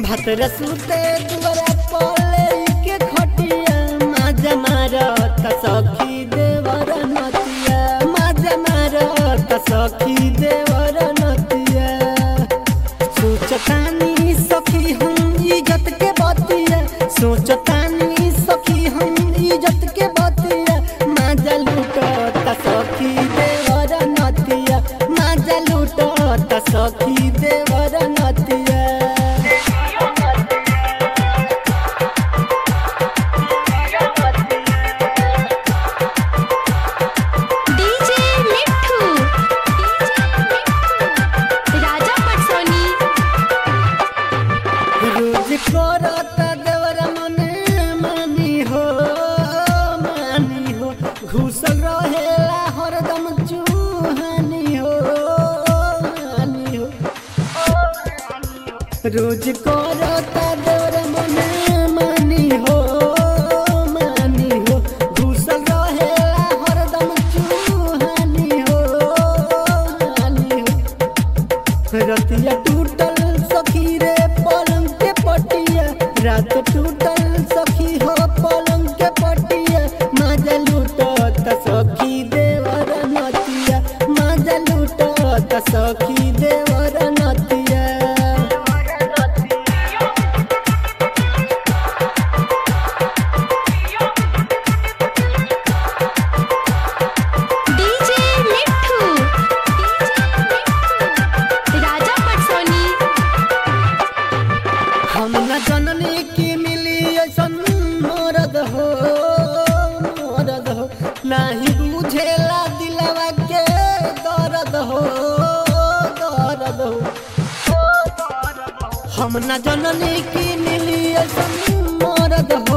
भतरा सुते दुआरा पले के खटिया माजा मारत सखी देवर नतिया माजा मारत सखी देवर नतिया सोचतानी सखी हम इज्जत के बतिया सोचतानी सखी हम इज्जत के बतिया माजा लूटत सखी देवर नतिया माजा लूटत सखी देवर नतिया डीजे मिठू राजा पटसोनी रोज करत देवर मने मानी हो मानी हो घुसल रहेला हरदम चूहानी हो मानी हो रोज करत देवर मने मानी हो मानी हो घुसल रहेला हरदम चूहानी हो मानी हो रतिया टूटल सखी रे पलंग के पटिया रात टूटल सखी हो पलंग के पटिया माजा लूटत सखी देवर नतिया माजा लूटत सखी देवर नतिया डीजे मिठू राजा पटसोनी हम न जननी की मिली ऐसन मरद हो मरद हो नाही बुझेला दिलवा के दर्द हो दर्द हो हम न जननी की मिली ऐसन मरद हो